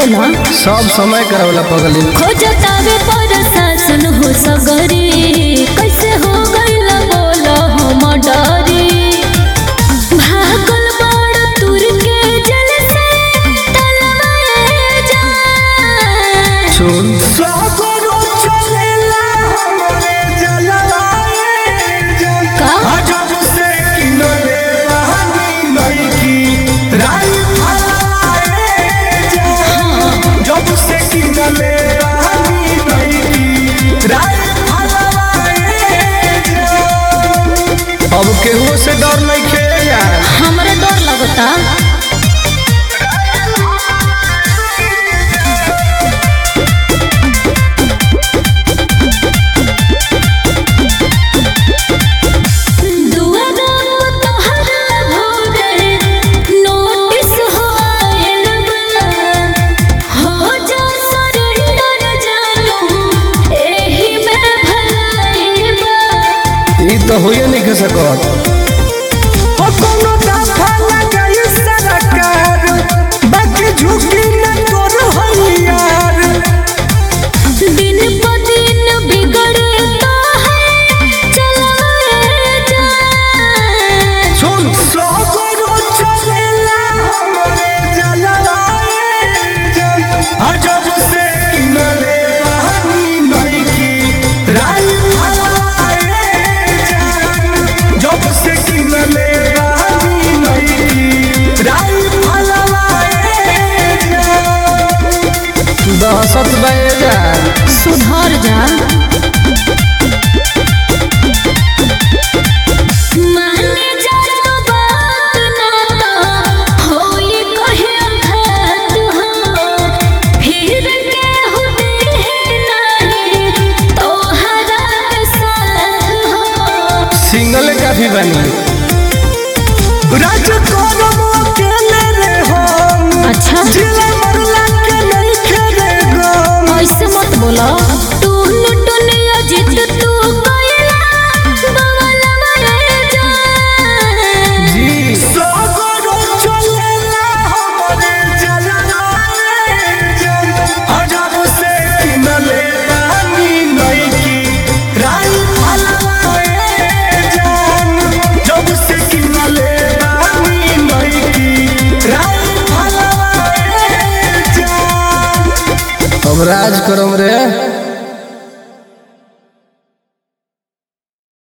बोला सब समय करवला पगली खोजतावे पर शासन हो सगरी कैसे हो गइल बोला हम डरी भागल बड़ तुर के जल से तलवाए जा सुन सागरो चलेला हमरे जलवाए जल का अजब से किनले रहनी नइकी राई फलाए जल जब से किनले रहनी नइकी राई फलाए जल अब केहू से डर नहीं खे यार हमरे डर लगता दुआरा पे तोहरा भोरे नोटिस हो आयल बा। हो जा सरेंडर जानू, एही में भलाई बा। ई तो होइए नहीं के सकत ओ कोनो दफा लगाई सरकार बाकी झुकी न तोर हइयार दिन प दिन बिगड़े तो है चलाए जा सुन सागरो चलेला हमरे जलवाए जल अजब से किनले रहनी नइकी राई फलाए जल जब से किनले रहनी नइकी राई फलाए जल दहशत बे यार सुधर जा माने जा तो बात ना तो होई कहे घात हो फिर के होते हैं नहीं तोहरा के साथ हो सिंगल काफी बनी राज करम अकेले रे हम अच्छा जिला मरला के नहीं खेले गम ऐसे मत बोलो टून टून अजित तू कोयला बवला मरे जा जी सागरो चलेला हमरे जलवाए जल अजब से किनले रानी नइकी राई फलाए जान जब से किनले रानी नइकी राई फलाए जान अब राज करम रे